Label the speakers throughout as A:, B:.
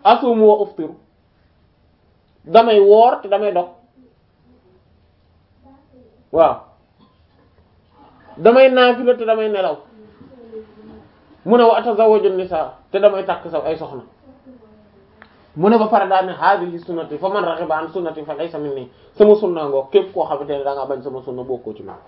A: asumu wa uftiru damay woor te damay dog waaw damay naafila te damay nelaw mu ne wa atazawwaju nisaa te damay takk saw ay soxna mu ne ba pare daal ne haadihi sunnati fa man raxiba an sunnati fa laysa minni sama sunna ngoo képp koo xamante ne da ngaa bañ sama sunna bokkoo ci man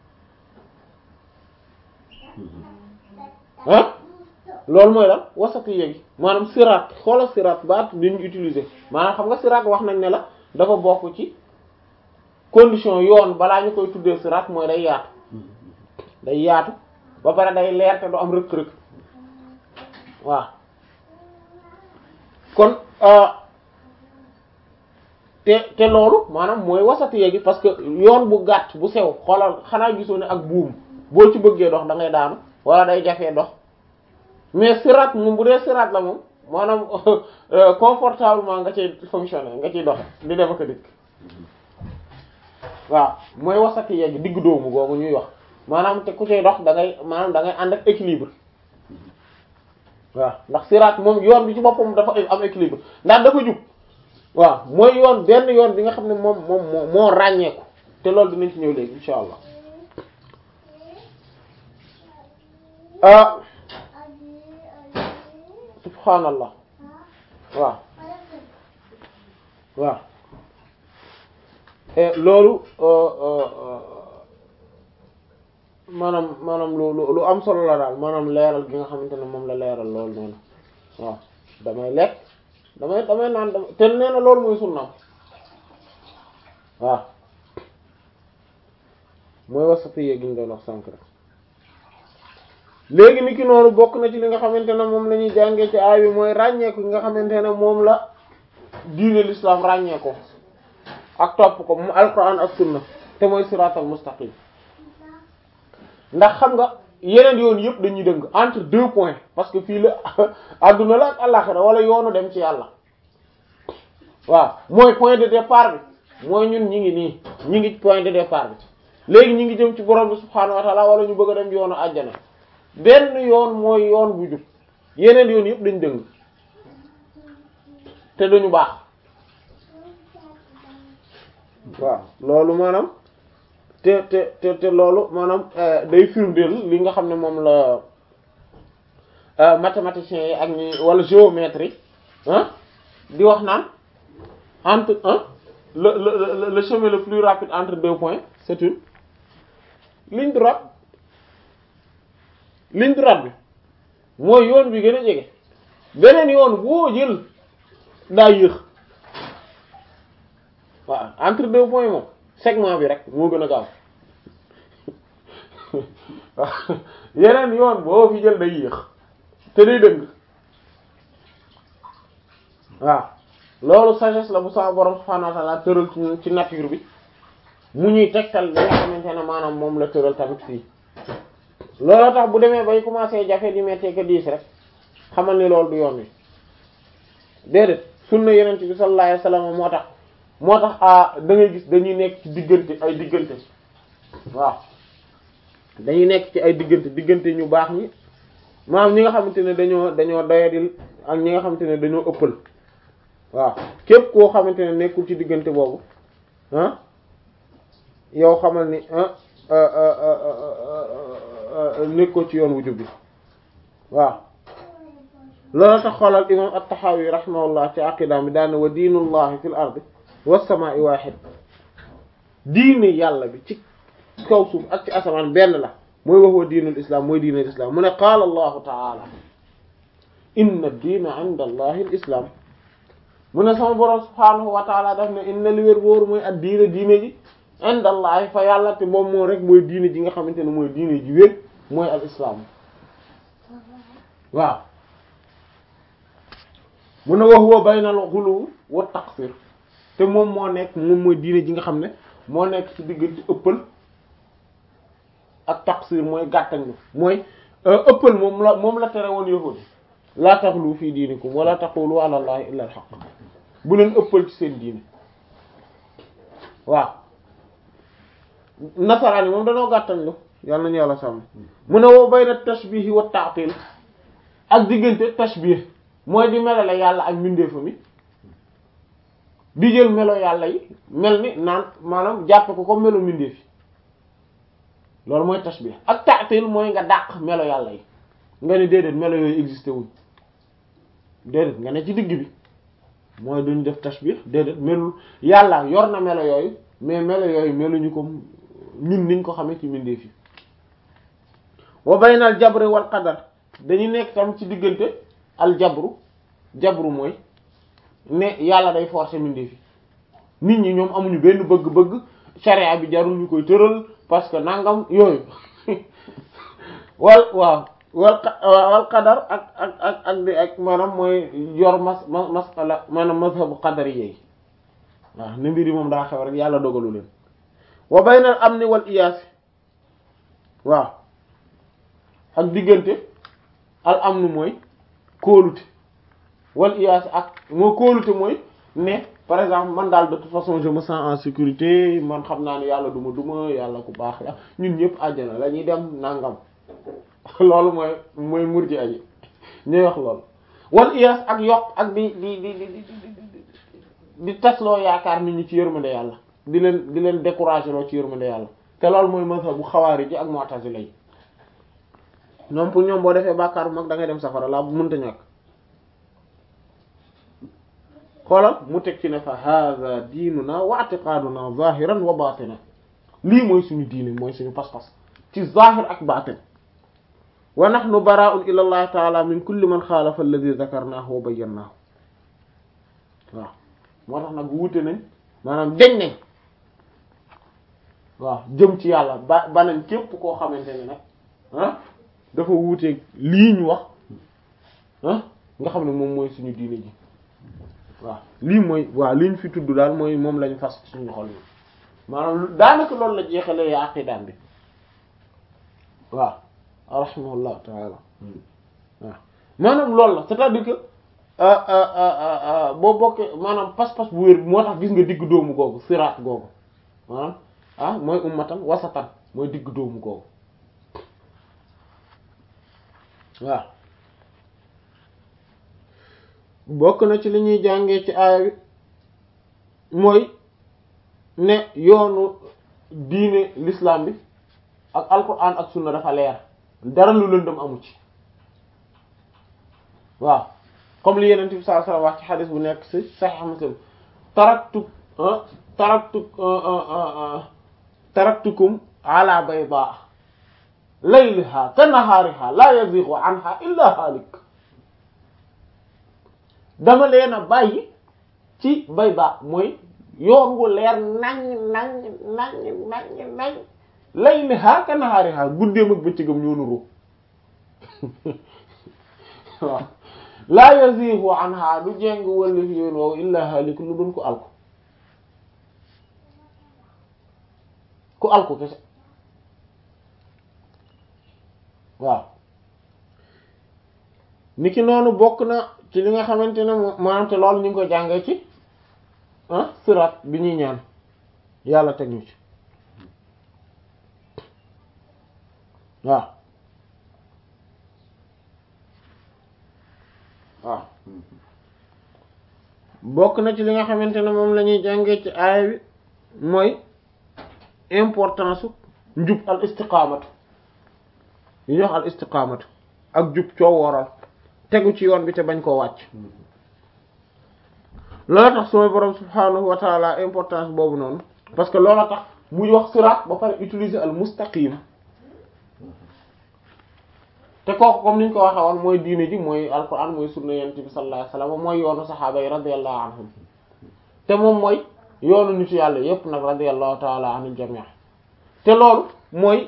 A: ah loolu mooy lan wasati yéegi maanaam siraat xoola siraat baat bi ñu utiliser maanaam xam nga siraat wax nañ ne la dafa bokk ci condition yoon balaa ñu koy tuddee siraat mooy day yaatu day yaatu ba pare day leer te du am rëkk-rëkk waaw kon te te loolu maanaam mooy wasati yéegi parce que yoon bu gàtt bu sew xoolal xanaa gisoo ne ak buum boo ci bëggee dox da ngay daanu wala day jafee dox mais sirat moom bu dee sirat la moom maanaam confortablement nga ciy fonctionner nga ciy doxe di def ak a dikk waaw mooy wasati yegg digg doomu googu ñuy wax maanaam te ku ciy dox da ngay maanaam da ngay ànd ak équilibre waaw ndax sirat moom yoon bi ci boppam dafa am équilibre ndax dafa jub waaw mooy yoon benn yoon bi nga xam ne moom moom moo moo ràññeeku te loolu dinañ ci ñëw léegi insha allah ah subhaanallah waaw waaw loolu maanaam maanaam lu lu am solo la daal maanaam leeral gi nga xamante ne moom la leeral loolu noonu waaw damay lekk damay damay naan dama te nee na loolu mooy sunnaam waaw mooy wasati yee gi ñu doon wax sànq rek léegi ni ki noonu bokk na ci li nga xamante ne moom la ñuy jàngee ci aay bi mooy ràññeeku nga xamante ne moom la diine l'islam ràññeeko ak topp ko mu alquran ak sunna te mooy siratal mustaqim ndax xam nga yeneen yoon yëpp dañuy dëng entre deux points parce que fii la adduna la ak àllaxira wala yoonu dem ci yàlla waaw mooy point de départ bi mooy ñun ñi ngi nii ñi ngi point de départ bi léegi ñi ngi jëm ci borom bi subhaanahu wa ta'ala wala ñu bëgg a dem yoonu àjjana benn yoon mooy yoon bu jub yeneen yoon yëpp dañ dëng te duñu baax waaw loolu maanaam te te te te loolu maanaam day firndeel li nga xam ne moom la mathématiciens yi ak ñi wala géométrie ah di wax naan entre un le le le chemin le plus rapide entre deux points c'est une ligne droite ligne droite bi mooy yoon bi gën a jege beneen yoon boo jël daa yéex waaw entre deux points moom segment bi rek moo gën a gaaw waaw yeneen yoon boo fi jël day yéex te day dëng waaw loolu sagesse la bu sama borom subhanahu wa ta'ala tëral ci ci nature bi mu ñuy tegtal li nga xamante ne maanaam moom la tëral tamit fii looloo tax bu demee bay commencé jafe di mettee ko diis rek xamal ni loolu du yoon wi déedéet sunna yeneen bi sallallahu alayhi wasallam moo tax moo tax ah da ngay gis dañuy nekk ci diggante ay diggante waaw dañuy nekk ci ay diggante diggante ñu baax ñi maanaam ñi nga xamante ne dañoo dañoo doyadil ak ñi nga xamante ne dañoo ëppal waaw képp koo xamante ne nekkul ci diggante boobu ah yow xamal ni ah nekkoo ci yoon wu jub bi waaw loolu tax xoolal imam at-Tahawi rahimahullah ci aqidaam bi daane wa diinullahi fil ardi was-samaa'i waahid diine yàlla bi ci kaw suuf ak ci asamaan benn la mooy wax wa diinul islam mooy diinul islam mu ne qaala allahu taala inna ad-diina 'inda allahi al-islam mu ne sama borom subhaanahu wa taala daf ne inna li wér wóoru mooy ad diine diine ji inda allahi fa yàlla te moom moo rek mooy diine ji nga xamante ne mooy diine ji wér mooy al islam waaw mu ne wax huwa bayna al ghulu wa taqsir te moom moo nekk moom mooy diine ji nga xam ne moo nekk ci diggante ëppal ak taqsir mooy gàttañ mooy ëppal moom la moom la tere woon yahudi laa taxlu fii diinikum wala taqulu ala allahi illa al haqq bu leen ëppal ci seen diine waaw nasaraan yi moom danoo gàttañ lu yàlla nañu yàlla sàmm mu ne woo bayna tashbih wa ta'til ak diggante tashbih mooy di melale yàlla ak mbindeefa mi di jël melo yàlla yi mel ni naan maanaam jàppe ko comme melo mbindeef yi loolu mooy tashbih ak ta'til mooy nga dàq melo yàlla yi nga ne déedéet melo yooyu existé wuñ déedéet nga ne ci digg bi mooy duñ def tashbih déedéet melul yàlla yor na melo yooyu mais melo yooyu meluñu ko ñun niñ ko xamee ci mbindeef yi wa baynal jabri wal qadar dañu nekk tam ci diggante al jabru jabru mooy ne yàlla day forcer mbindeef yi nit ñi ñoom amuñu benn bëgg-bëgg sharia bi jarul ñu koy tëral parce que nangam yooyu wal waaw wal wal qadar ak ak ak ak di ak maanaam mooy yor mas mas masala maanaam mazhabu qadar yi waaw ne mbir yi moom daa xew rek yàlla dogalu leen wa baynal amni wal iyaas waaw ak diggante al amnu mooy kóolute wal iyaas ak moo kóolute mooy ne par exemple man daal de toute façon je me sens en sécurité man xam naa ne yàlla duma duma yàlla ku baax la ñun ñëpp àjjana la ñuy dem nangam loolu mooy mooy murji aji ñuy wax loolu wal iyaas ak yokk ak di di di di di di tasloo yaakaar nit ñi ci yërmande yàlla di leen di leen décourager loo ci yërmande yàlla te loolu mooy mazhabu xawaari ji ak mu'tazila yi ñoom pour ñoom boo defee bàkkaar bu mag da ngay dem safara laa bu mënta ñàkk xoolal mu teg ci ne fa hadha diinuna wa i'tiqaduna zahiran wa batina lii mooy suñu diine mooy suñu pas-pas ci zahir ak batin wa nahnu bara'un ila allah ta'ala min kulli man xaalafa alladhi dhakarnahu wa bayyanahu waaw moo tax nag wuute nañ maanaam deñ nañ waaw jëm ci yàlla ba banañ képp koo xamante ne nag ah dafa wuuteeg lii ñu wax ah nga xam ne moom mooy suñu diine ji waaw lii mooy waaw li ñu fi tudd daal mooy moom lañu fas suñu xol yi maanaam daanaka loolu la jeexalee ya aqidaam bi waaw rahimahullahu taala waaw maanaam loolu la c'est-à-dire que boo bokkee maanaam pas-pas bu wér moo tax gis nga digg doomu googu siraat googu maanaam ah mooy ummatan wasatan mooy digg doomu googu waaw bokk na ci li ñuy jàngee ci aaya bi mooy ne yoonu diine l'islam bi ak alquran ak sunna dafa leer dara lu lëndëm amu ci waaw comme li yeneen bi sallallahu alayhi wasallam wax ci xadis bu nekk ci sahih muslim taraktu taraktu taraktukum ala bayda layliha ka nahaariha la yazighu anha illa halik dama leen a bàyyi ci bayda mooy yoon wu leer nañ nañ nañ nañ nañ layliha ka nahaariha guddeem ak bëccëgam ñoo nuru waaw la yazighu anha du jéng wala fi yoon woowu illa halik lu doon ko alku ku alku kese waaw niki noonu bokk na ci li nga xamante ne maanaam te loolu ñu ngi ko jàngee ci ah sirat bi ñuy ñaan yàlla teg ñu ci waaw waaw bokk na ci li nga xamante ne moom la ñuy jàngee ci aaya bi mooy importance su njub al istiqamatu yi ñuy wax al istiqamatu ak jub coo wooral tegu ci yoon bi te bañ koo wàcc loola tax suma borom subhanahu wa taala importance boobu noonu parce que loola tax muy wax sirat ba pare utiliser al mustaqim te kooku comme niñ ko waxee woon mooy diine ji mooy alquran mooy sunna yonent bi sallallahu alayhi wasallam mooy yoonu saxaaba yi radiyallahu anhum te moom mooy yoonu nitu yàlla yépp nag radiyallahu taala anil jami' te loolu mooy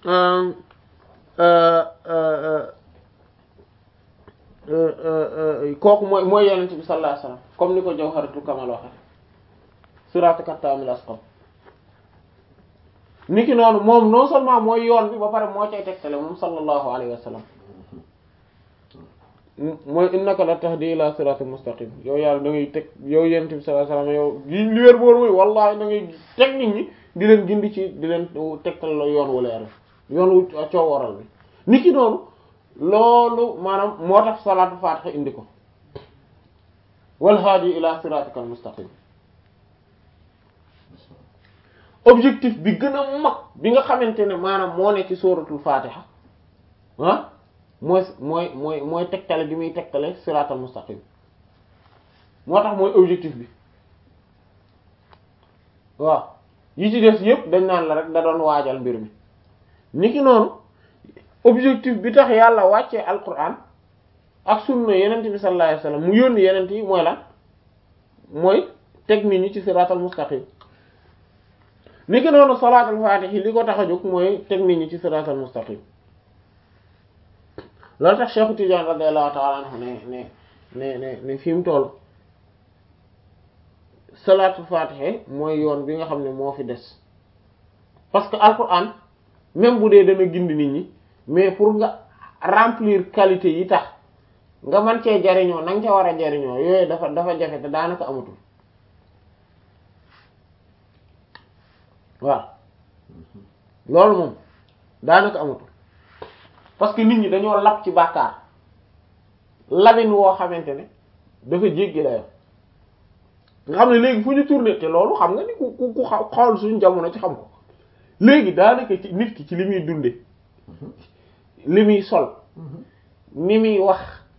A: kooku mooy mooy yonent bi sallallahu alayhi wasallam comme ni ko Jawharatul Kamal waxe siratal kaamil asqam niki noonu moom non seulement mooy yoon bi ba pare moo cay tegtale moom sallallahu alayhi wa sallam mooy innaka la tahdi ila siratal mustaqim yow yàlla da ngay teg yow yonent bi sallallahu alayhi wa sallam yow gi li wér boor mooy wallahi da ngay teg nit ñi di leen gindi ci di leen tegtal la yoon wu leer yoon wu coow waral bi niki noonu loolu maanaam moo tax salaatu faatiha indi ko wal haadi ila siratikal mustaqim objectif bi gën a mag bi nga xamante ne maanaam moo ne ci suratul fatiha ah mooy mooy mooy mooy tegtale gi muy tegtale siratal mustaqim moo tax mooy objectif bi waaw yi ci des yëpp dañ naan la rek da doon waajal mbir mi niki noonu objectif bi tax yàlla wàccee alquran ak sunna yenent bi sallallahu alayhi wasallam mu yónni yenent yi mooy lan mooy teg nit ñi ci siratal mustaqim niki noonu salaatul faatihi li ko tax a jóg mooy teg nit ñi ci siratal mustaqim loolu tax Cheikh Tidiane radiyallahu ta'ala anhu ne ne ne ne ne fi mu toll salaatul faatihi mooy yoon bi nga xam ne moo fi des parce que alquran même bu dee dana gindi nit ñi mais pour nga remplir qualité yi tax nga mën cee jariñoo na nga ca war a jariñoo yooyu dafa dafa jafe te daanaka amatul waaw loolu moom daanaka amatul parce que nit ñi dañoo lab ci bàkkaar labin woo xamante ne dafa jéggi dayo nga xam ne léegi fu ñu tourné te loolu xam nga ni ku ku ku xool suñu jamono ci xam ko léegi daanaka ci nit ki ci li muy dunde li muy sol ni muy wax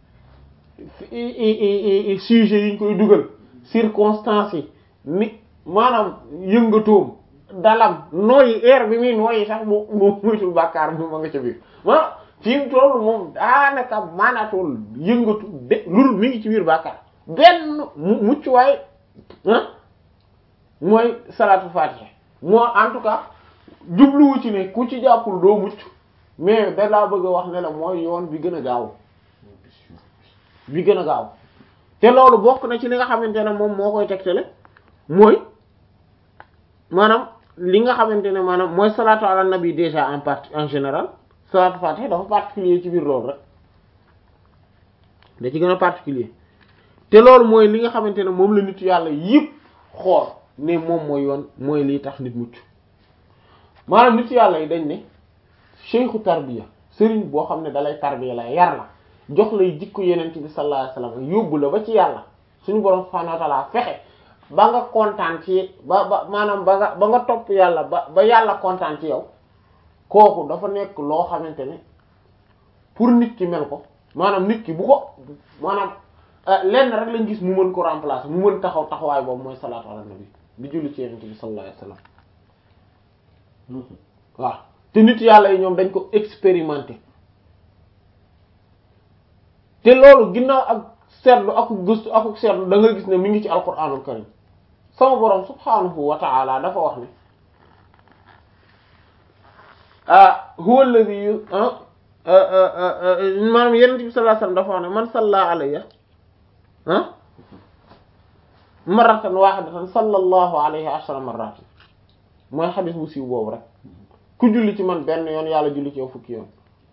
A: sujet yi ñu koy dugal circonstances yi ni maanaam yëngatoom dalam nooyi air bi muy nooyi sax mu mu muytul bàkkaar mu ma nga ca biir maanaam fi mu toll moom daanaka maanaatool yëngatu de lul mi ngi ci biir bàkkaar benn mu mucc waaye ah mooy salatu fatiha moo en tout cas jubluwu ci ne ku ci jàppul doo mucc mais da laa bëgg a wax ne la mooy yoon bi gën a gaaw bi gën a gaaw te loolu bokk na ci li nga xamante ne moom moo koy tegtale mooy maanaam li nga xamante ne maanaam mooy salatu ala nabi déjà en partie en général salatu fatiha dafa particulier ci biir loolu rek da ci gën a particulier te loolu mooy li nga xamante ne moom la nit yàlla yëpp xool ne moom mooy yoon mooy liy tax nit mucc maanaam nit yàlla yi dañ ne cheikhu tarbiya sëriñ boo xam ne dalay tarbiya la yar la jox lay jikko yenent bi sallallahu alayhi wasallam yóbbu la ba ci yàlla suñu borom subhanahu wa ta'ala fexe ba nga kontaan ci ba ba maanaam ba nga ba nga topp yàlla ba ba yàlla kontaan ci yow kooku dafa nekk loo xamante ne pour nit ki mel ko maanaam nit ki bu ko maanaam lenn rek lañ gis mu mën ko remplacer mu mën taxaw taxawaay boobu mooy salaatu ala nabi di julli ci yenent bi sallallahu alayhi wasallam waaw te nit yàlla yi ñoom dañ ko expérimenter te loolu ginnaaw ak seetlu ak gëstu ak seetlu da nga gis ne mi ngi ci alquranul karim sama borom subhanahu wa ta'ala dafa wax ne ah huwa alladhi maanaam yenent bi sallallahu alayhi wasallam dafa wax ne man salla alayya ah marratan wahidatan sallallahu alayhi ashra marrat mooy xadis bu siiw boobu rek ku julli ci man benn yoon yàlla julli ci yow fukki yoon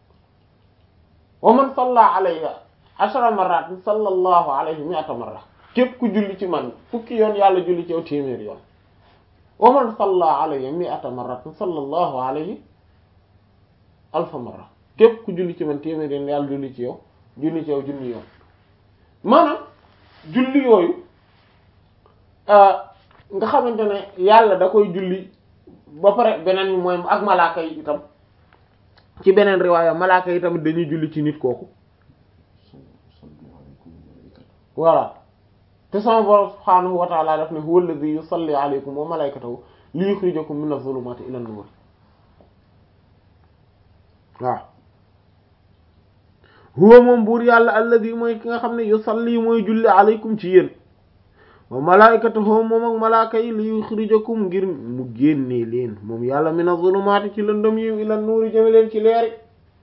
A: wa man salla alayya ashra marratin sallallahu alayhi mi'ata marra képp ku julli ci man fukki yoon yàlla julli ci yow téeméeri yoon wa man salla alayya mi'ata marratin sallallahu alayhi alfa marra képp ku julli ci man téeméeri yoon yàlla julli ci yow julli ci yow junni yoon maanaam julli yooyu nga xamante ne yàlla da koy julli ba pare beneen mooy ak malaaka yi itam ci beneen riwaaya malaaka yi tamit dañuy julli ci nit kooku voilà te sama borom subhaanahu wa ta'ala daf ne huwa alladhi yusalli alaykum wa malaikatahu li yukhrijakum min adh-dhulumati ila an-nur waaw huwa moom buur yàlla alladhi mooy ki nga xam ne yusalli mooy julli alaykum ci yéen wa malaikatahu moom ak malaaka yi li yukhrijakum ngir mu génnee leen moom yàlla min adh-dhulumati ci lëndëm yi ila an-nur jëme leen ci leeri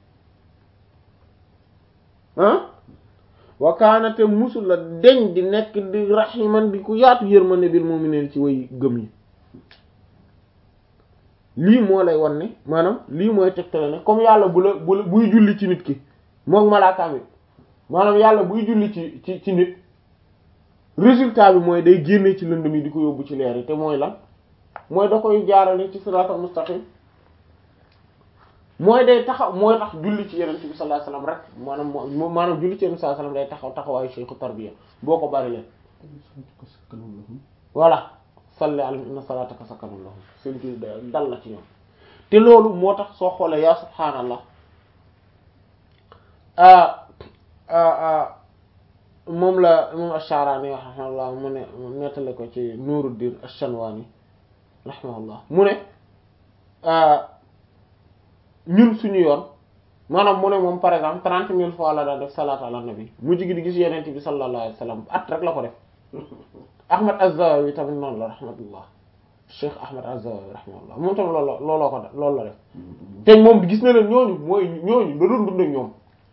A: ah wa kaana te musul la deñ di nekk di rahiman di ku yaatu yërmande bil mu'minin ci way gëm yi lii moo lay wan ne maanaam lii mooy tegtale ne comme yàlla bu la bu la buy julli ci nit ki moom malaakaam yi maanaam yàlla buy julli ci ci ci nit résultat bi mooy day génne ci lëndëm yi di ko yóbbu ci leer yi te mooy lan mooy da koy jaarale ci siraatal mustaqim mooy day taxaw mooy tax julli ci yeneen bi sallallahu alayhi wasallam rek maanaam moo maanaam julli ci yeneen sallallahu alayhi wasallam day taxaw taxawaayu cheikhu tarbiya boo ko bari leen voilà salli alayhim inna salataka sakanun lahum seen julli dal la ci ñoom te loolu moo tax soo xoolee yaa subhaanallah moom la moom Ash-Sha'rani rahimahullah mu ne nettale ko ci Nuruddin Ash-Shanwani rahimahullah mu ne ñun suñu yoon maanaam mu ne moom par exemple trente mille fois la daan def salaatu ala nabi mujj gi di gis yeneen bi sallallahu alayhi wa sallam at rek la ko def Ahmad Az-Zawawi tamit noonu la rahmatullah Cheikh Ahmad Az-Zawawi rahmatullah moom tamit loolu la looloo ko def loolu la def te moom gis na leen ñooñu mooy ñooñu da doon dund ak ñoom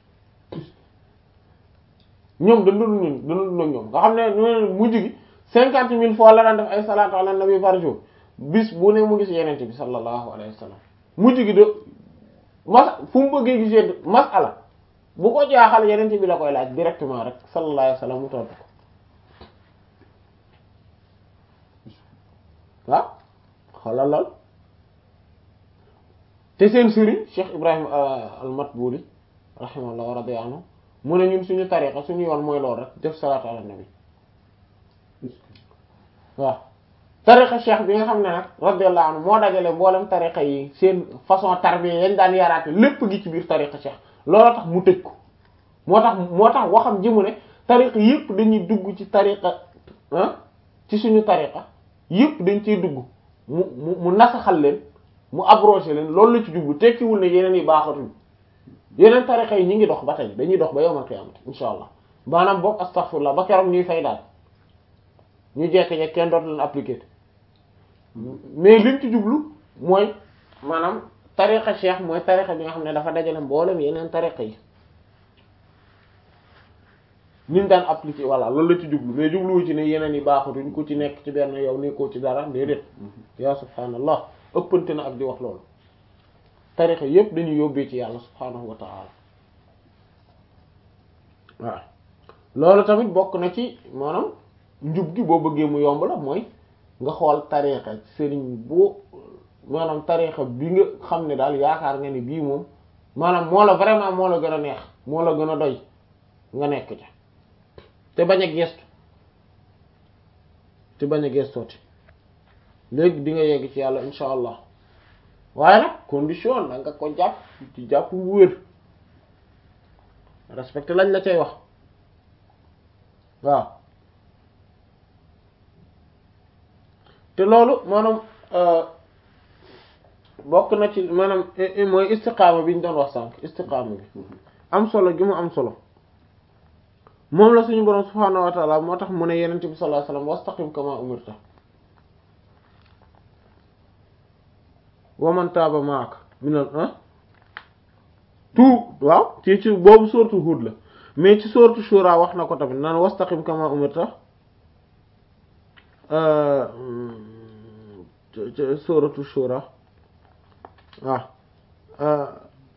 A: ñoom da doon dund da doon dund ak ñoom nga xam ne ñooñu mujj gi cinquante mille fois la daan def ay salaatu ala nabi par jour bis bu ne mu gis yeneen bi sallallahu alayhi wa sallam mujj gi de mas fu mu bëggee gisee masala bu ko jaaxal yeneen bi la koy laaj directement rek sallallahu alayhi wa sallam mu tontu ko waaw xoolal lool te seen sëriñ Cheikh Ibrahim al-Matbuli rahimahullah wa radiya anhu mu ne ñun suñu tariqa suñu yoon mooy lool rek def salaatu ala nabi waaw tariqa cheikh bi nga xam ne nag radiyallahu anhu moo dajale mboolem tariqa yi seen façon tarbiya yañ daan yaraate lépp gi ci biir tariqa cheikh looloo tax mu tëj ko moo tax moo tax waxam ji mu ne tariqa yëpp dañuy dugg ci tariqa ah ci suñu tariqa yëpp dañ ciy dugg mu mu mu nasaxal leen mu abrogé leen loolu la ci jublu tekkiwul ne yeneen yi baaxatuñ yeneen tariqa yi ñu ngi dox ba tey dañuy dox ba yawmal qiyaamati insha allah maanaam boog astaghfirullah ba keroog ñuy fay daal ñu jekk-jekk kenn dootu leen appliquer mais liñ ci jublu mooy maanaam tariqa cheikh mooy tariqa bi nga xam ne dafa dajale mboolem yeneen tariqa yi niñ daan appliquer voilà loolu la ci jublu mais jubluwu ci ne yeneen yi baaxatuñ ku ci nekk ci benn yow nekkoo ci dara déedéet yaa subhaanallah ëppante na ak di wax loolu tariqa yépp dañuy yóbbee ci yàlla subhaanahu wa ta'ala waaw loolu tamit bokk na ci maanaam njub gi boo bëggee mu yomb la mooy nga xool tariqa sëriñ boo maanaam tariqa bi nga xam ne daal yaakaar nga ni bii moom maanaam moo la vraiment moo la gën a neex moo la gën a doy nga nekk ca te bañ a gestu te bañ a gestooti léegi di nga yegg ci yàlla insha allah waaye nag condition na nga ko jàpp ci jàpp bu wér respecté lañ la cay wax waaw te loolu maanaam bokk na ci maanaam mooy istiqaama bi ñu doon wax sànq istiqaama bi am solo gi mu am solo moom la suñu boroom subhaanahu wa taala moo tax mu ne yenent bi sallallahu alayhi wasallam wastaqim kama umirta wa man taaba maaka minal ah tout waaw ci ci boobu sourate Hud la mais ci sourate Shura wax na ko tamit naan wastaqim kama umirta sourate Shura waaw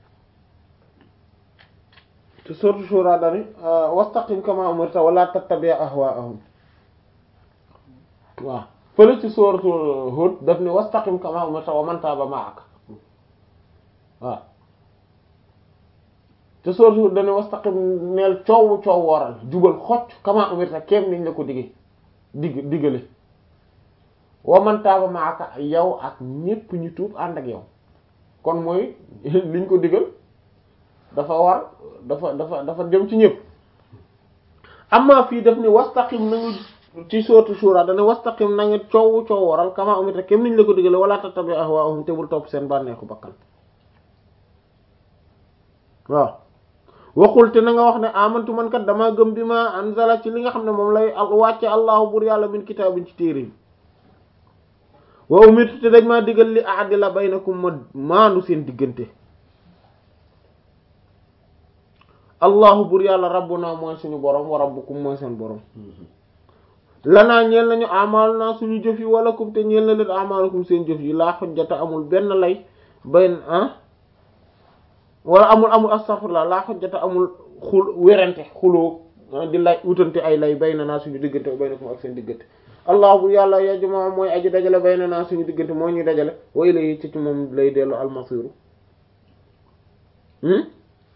A: te sourate Shura dani wastaqim kama umirta wala tattabi' ahwa'ahum waaw fële ci sourate Hud daf ni wastaqim kama umirta wa man taaba ma'aka waaw te sourate Hud dani wastaqim neel coow coow wooral jubal xocc kama umirta kéem niñ la ko digge digg diggale wa man taaba ma'aka yow ak ñépp ñu tuub ànd ak yow kon mooy liñ ko digal dafa war dafa dafa dafa jëm ci ñëpp amma fii daf ni wastaqim nañu ci sourate Shura dana wastaqim na nga coow coow waral kama umita kem niñ la ko digale wala tattabi ahwaahum te bul topp seen bànneexu bakkan waaw waxul te na nga wax ne amantu man kat dama gëm bi ma anzala ci li nga xam ne moom lay wàcce allahu bur yàlla min kitaabin ci téere yi wa umirtu te dañ maa digal li a'dila baynakum ma maandu seen diggante allahu bur yàlla rabbuna mooy suñu borom wa rabbukum mooy seen borom lanaa ñeel nañu amal naa suñu jëf yi wala kum te ñeel na leen amalukum seen jëf yi laa xujjata amul benn lay bayn ah wala amul amul astaghfirullah laa xujjata amul xul werante xuloo di lay wutante ay lay bayna naa suñu diggante baynakum ak seen diggante allah bu yàlla yajma mooy aji dajale bayna naa suñu diggante moo ñuy dajale wa ilayhi ci ci moom lay dellu almasiru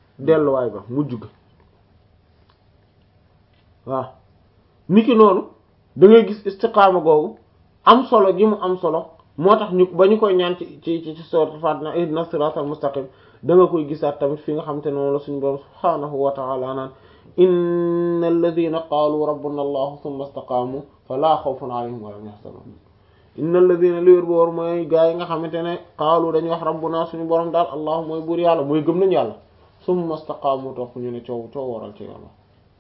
A: delluwaay ba mujj ga waaw niki noonu da ngay gis istiqaama googu am solo gi mu am solo moo tax ñu ba ñu koy ñaan ci ci ci sourate Fatiha ihdina siratal mustaqim da nga koy gisaat tamit fi nga xam te noonu la suñu borom subhaanahu wa ta'ala naan inna alladhina qaalu rabbuna allah thumma istaqaamu fala xawfun alayhim wa lahum yahzanun inna alladhina li wér boor mooy gaa yi nga xamante ne qaalu dañuy wax rabbuna suñu borom daal allah mooy buur yàlla mooy gëm nañu yàlla thumma istaqaamu topp ñu ne coow coow waral ci yàlla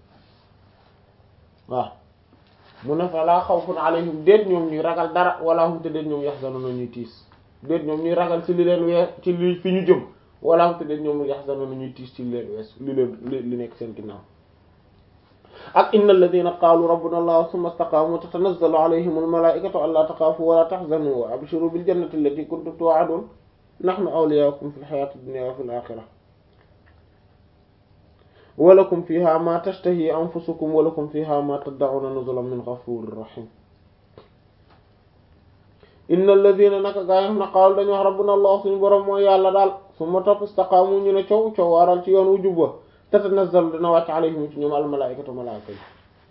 A: waaw mu ne fa laa xawfun alayhim déet ñoom ñuy ragal dara wala hum te déet ñoom yaxzanuna ñuy tiis déet ñoom ñuy ragal ci li leen weer ci li fi ñu jëm wala hum te déet ñoom yaxzanuna ñuy tiis ci li leen wees li leen li nekk seen ginnaaw ak inna alladhina qaalu rabbuna allah thumma istaqaamu tatanazzalu alayhim almalaikatu alla taxaafu wala tahzanu wa abshiru bil jannati allati kuntum tu'adun nahnu awliyaakum fil hayati dunya wa fil akhirah walakum fiha ma tashtahi anfusukum walakum fiha ma tad'una nuzulan min ghafurir rahim innal ladhina naka gaa yi xam ne qaalu dañu wax rabbuna allah suñu borom mooy yàlla daal summa topp istaqaamu ñu ne coow coow waaral ci yoon wu jub ba tatanazzalu dina wàcc alayhim ci ñoom al malaikatu malaaka yi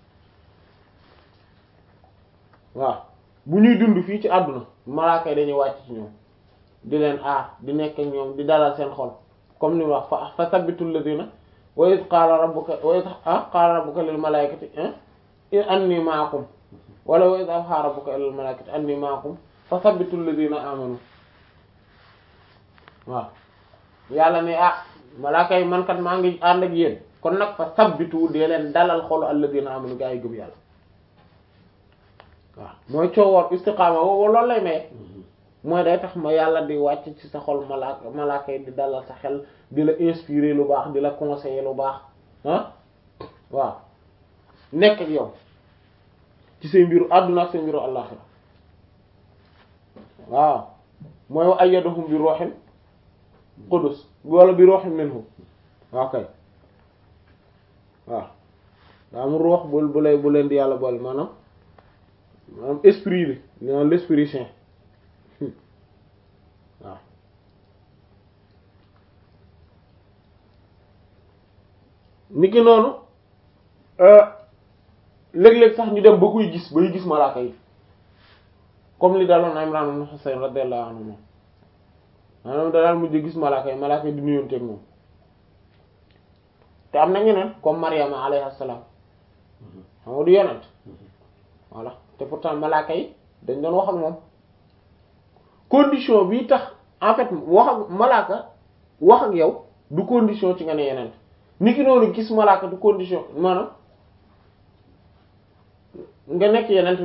A: waaw bu ñuy dund fii ci àdduna malaaka yi dañuy wàcc ci ñoom di leen aar di nekk ak ñoom di dalal seen xol comme ni wax fa fa sabbitul ladina wa iz qaala rabbuka wa iz qaala rabbuka lil malaikati anni ma'akum wala wa iz awhaa rabbuka lil malaikati anni ma'akum fa sabbitul ladina amanu waaw yàlla ne ah malaaka yi man kat maa ngi ànd ak yéen kon nag fa sabbitu dee leen dalal xolu alladina amanu gaa yi gëm yàlla waaw mooy coowoor istiqaama woo loolu lay maye mooy day tax ma yàlla di wàcc ci sa xol malaaka malaaka yi di dalal sa xel di la inspirer lu baax di la conseiller lu baax ah waaw nekk ak yow ci say mbiru àdduna ak say mbiru àllaxira waaw mooy wa ayyadahum bi ruuhin qudus wala bi ruuhin minhu waaw kay waaw daa am ruux bu bu lay bu leen di yàlla boole maanaam maanaam esprit bi maanaam l'esprit saint waaw niki noonu léeg-léeg sax ñu dem ba koy gis bay gis malaaka yi comme li daloon Imran ibn Husayn radiyallahu anhu moom maanaam da daal mujj gis malaaka yi malaaka yi di nuyonteeg moom te am na ñeneen comme Maryama alayha salaam xam nga du yonent voilà te pourtant malaaka yi dañ doon wax ak moom condition bi tax en fait wax ak malaaka wax ak yow du condition ci nga ne yeneen ni ki noonu gis malaaka du condition maanaam nga nekk yeneen